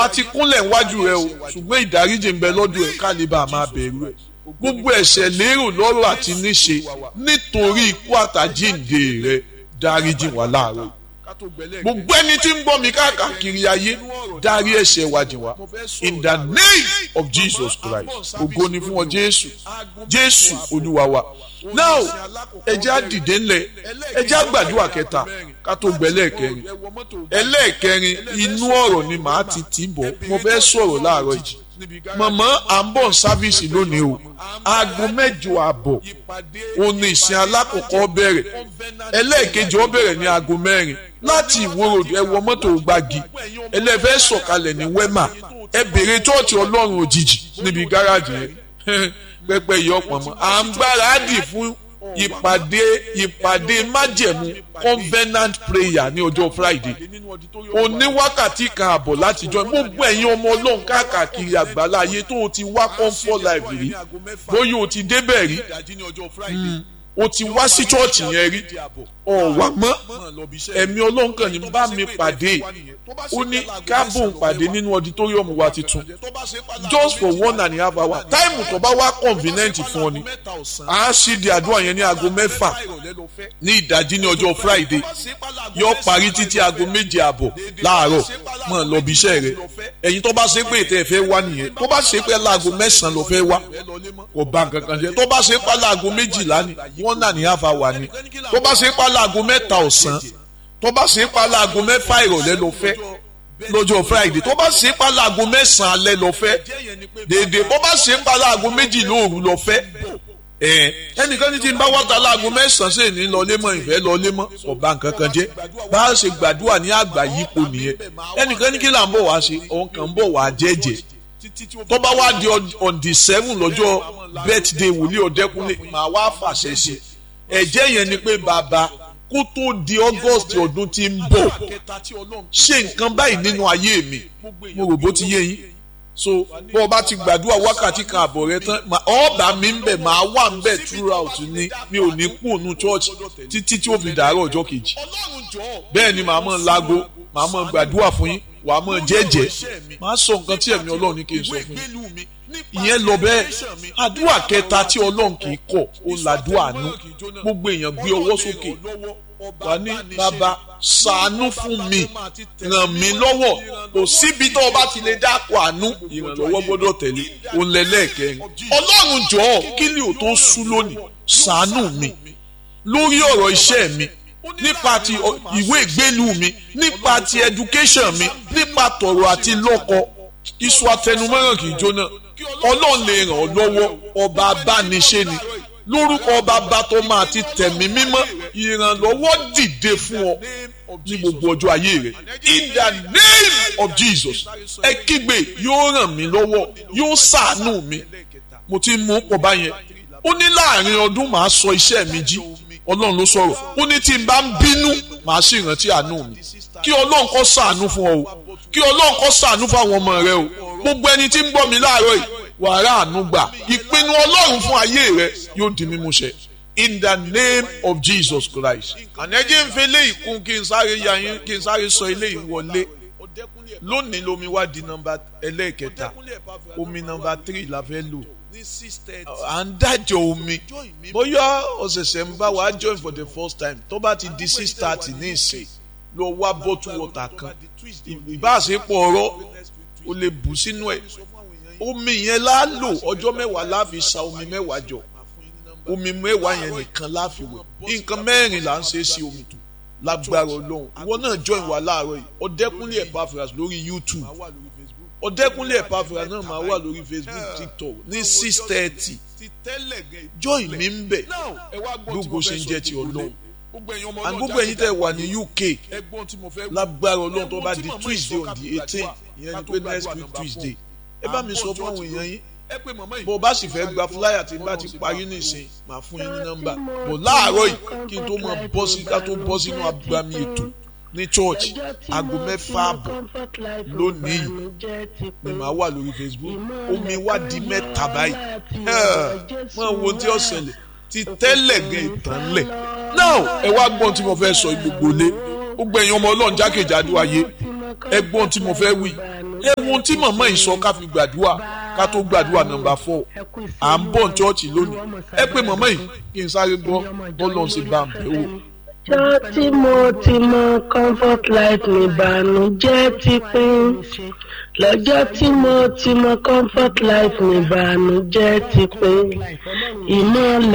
a ti kúnlẹ̀ níwájú rẹ o ṣùgbọ́n ìdáríjì ń bẹ lọ́dún ẹ̀ ká lè bá a máa bẹ̀rù ẹ̀ gbogbo ẹ̀ṣẹ̀ lérò lọ́rọ̀ àti níṣe nítorí ikú àtàjíǹde rẹ dáríjì wá láàárọ̀ gbogbo ẹni tí ń gbọ́ mi káàkiri ayé dárí ẹ̀ṣẹ̀ wa jìn wá in the name of Jesus Christ ògo ni fún ọ Jésù Jésù Olúwa wa now ẹjẹ́ á dìde ńlẹ̀ ẹjẹ́ á gbàdúrà kẹta ká tó gbẹ lẹ́ẹ̀kẹrin ẹlẹ́ẹ̀kẹrin inú ọ̀rọ̀ ni màá ti tì bọ̀ mo fẹ́ sọ̀rọ̀ láàárọ̀ yìí mọ̀mọ́ à ń bọ̀ sáfíìsì lónìí o aago mẹ́jọ àbọ̀ òun ni ìsìn alákọ̀ọ́kọ́ bẹ̀rẹ̀ ẹlẹ́ẹ̀kejì ó bẹ̀rẹ̀ ní aago mẹ́rin láti ìwòrò ẹ wọ mọ́tò gbági ẹlẹ́fẹ́ sọ̀kalẹ̀ ní wẹ́mà ẹ bèrè chọ́ọ̀chì ọlọ́run òjijì níbi gáràjì yẹn pẹ́pẹ́ yìí ọ̀pọ̀ mọ́ à ń gbáradì fún ìpàdé ìpàdé májẹ̀mú covenant prayer ní ọjọ́ friday òní wákàtí kan àbọ̀ láti jọ gbogbo ẹ̀yin ọmọ ọlọ́run káàkiri àgbàlá ayé tó o ti wá comfort life rí bóyá o ti débẹ̀ rí o ti wá sí chọ́ọ̀chì yẹn rí ọ̀wà mọ́ ẹ̀mí ọlọ́run kan ní bá mi pàdé ó ní káàbùn pàdé nínú auditorium wa titun just for one and a half hour táìmù tó bá wá convenient fún ọ ni a ṣì di àdúrà yẹn ní aago mẹ́fà ní ìdájí ní ọjọ́ friday yóò parí títí aago méje àbọ̀ láàárọ̀ mọ̀ lọ bí iṣẹ́ rẹ ẹ̀yin tó bá ṣe pé ètò ẹ̀fẹ́ wá nìyẹn tó bá ṣe pé láago mẹ́sàn-án ló fẹ́ wá kò bá nǹkan kan jẹ́ tó bá ṣe pé láago méjìlá ni one and a half hour ni tó bá ṣe pé láago mẹ́ta ọ̀sán tó bá ṣe pa láago mẹ́fà ìrọ̀lẹ́ lọ fẹ́ lọ́jọ́ friday tó bá ṣe pa láago mẹ́sàn-án alẹ́ lọ fẹ́ dèdè bó bá ṣe pa láago méjì lóòru lọ fẹ́ ẹnìkan ní ti ń bá wọ́ta láago mẹ́sàn-án sì ní lọ lémọ̀ ìfẹ́ lọ lémọ̀ ọba nǹkan kan jẹ́ bá a ṣe gbàdúrà ní àgbà yípo nìyẹn ẹnìkan ní kí là ń bọ̀ wá ṣe òun kàn ń bọ̀ wá jẹ́jẹ́ tó bá wá di on the seven lọ́jọ́ birthday wòlíì ọ̀dẹ́kunlé màá wá fàṣẹ sí ẹ̀jẹ̀ yẹn ni pé bàbá kó tó di august ọdún tí ń bọ̀ ṣe nǹkan báyìí nínú ayé mi mo rò bó ti yé yín so bó o bá ti gbàdúrà wákàtí kan àbọ̀ rẹ tán ọ̀ọ́bà mi ń bẹ̀ máa wà ń bẹ̀ throughout ni mi ò ní kú ònú church títí tí ó fi dàárọ̀ ọjọ́ kejì bẹ́ẹ̀ ni màá mọ̀ láago màá mọ̀ gbàdúrà fún yín wàá mọ̀ jẹ́jẹ́ màá sọ nǹkan tí ẹ̀mí ọlọ́run ní kí n sọ fún yín ìyẹn lọ bẹ́ẹ̀ àdúrà kẹta tí ọlọ́run kì í kọ̀ ó làdúrà àánú gbogbo èèyàn gbé ọwọ́ sókè wà ní bàbá ṣàánú fún mi ràn mí lọ́wọ́ kò síbi tó o bá ti lè dákọ̀ àánú ìrànlọ́wọ́ gbọ́dọ̀ tẹ̀lé òun lẹ́lẹ́kẹrin ọlọ́run jọ̀ọ́ kí ni ò tó sú lónìí ṣàánú mi lórí ọ̀rọ̀ iṣẹ́ mi nípa ti ìwé ìgbélú mi nípa ti education mi nípa tọ̀rọ̀ àti lọ́kọ iṣu atẹnumọ́ràn kì í jóná ọlọ́run lè ràn ọ́ lọ́wọ́ ọba abániṣe ni lórúkọ ọba bàtọ́ máa ti tẹ̀mí mímọ́ ìrànlọ́wọ́ dìde fún ọ ní gbogbo ọjọ́ ayé rẹ in the name of Jesus ẹ kígbe yóò ràn mí lọ́wọ́ yóò ṣàánú mi mo ti mú pọ̀ báyẹn ó ní láàrin ọdún màá sọ iṣẹ́ mi jí ọlọ́run ló sọ̀rọ̀ ó ní tí n bá ń bínú màá sì rántí àánú mi kí ọlọ́run kó ṣàánú fún ọ o kí ọlọ́run kó ṣàánú fún àwọn ọmọ rẹ o gbogbo ẹni tí ń gbọ́ mi láàárọ̀ yìí wàrà àánú gbà ìpinnu ọlọ́run fún ayé rẹ yóò di mímú ṣẹ in the name of Jesus Christ. ànẹ́jẹ́ ń fẹ́ léyìí kún kí n sáré ya yín kí n sáré sọ eléyìí wọlé lónìí lomi wá di nọ́mbà ẹlẹ́ẹ̀kẹta omi nọ́mbà three la fẹ́ lò à ń dájọ omi bóyá ọ̀sẹ̀sẹ̀ ń bá wa join for the first time tó bá ti di six thirty ní ìsìn lọ wá bottle water kan ìbáṣepọ̀ ọ̀rọ̀ o lè bù sínú ẹ̀ omi yẹn la lò ọjọ́ mẹ́wàá la fi sa omi mẹ́wàá jọ omi mẹ́wàá yẹn nìkan la fi wẹ̀ nǹkan mẹ́rin là ń ṣe sí omi tó lágbára ọlọ́run ìwọ náà join wa láàárọ̀ yìí ọ̀dẹ́kúnlé Epaphras lórí YouTube ọ̀dẹ́kúnlé Epaphras náà máa wà lórí Facebook TikTok ní six thirty join mi ń bẹ̀ gbogbo ṣe ń jẹ́ ti ọlọ́run and gbogbo ẹ̀yin tẹ́ wà ní UK lágbára ọlọ́run tó bá di Tuesday on the eighteen ìyẹn ni pé next week Tuesday ẹ bá mi sọ fún àwọn èèyàn yín bó o bá sì fẹ́ gba flyer tí n bá ti parí nìsín màá fún yín ní nọ́mbà bó láàárọ̀ yìí kí n tó máa bọ́ sí ká tó bọ́ sínú agbami ètò ní church aago mẹ́fà àbọ̀ lónìí ni màá wà lórí Facebook omi wá di mẹ́ta báyìí máa wo tí ó ṣẹlẹ̀ ti tẹ́lẹ̀ gan ìtàn lẹ̀ now ẹ wá gbọ́n tí mo fẹ́ sọ gbogbo lé gbogbo ẹ̀yin ọmọ ọlọ́run jákèjádò ayé ẹ gbọ́n tí mo fẹ́ wí ẹ wo ohun tí màmá yìí sọ ká fi gbàdúrà ká tó gbàdúrà nọ́mbà fọ́ à ń bọ̀ ní chọ́ọ̀chì lónìí ẹ pé màmá yìí kí n sáré gbọ́ bọ́lọ̀ ṣe bá ń bẹ̀ wò. ọjọ́ tí mo ti mọ comfort life nìbànújẹ́ ti pín lọ́jọ́ tí mo ti mọ comfort life nìbànújẹ́ ti pín ìmọ̀lẹ̀.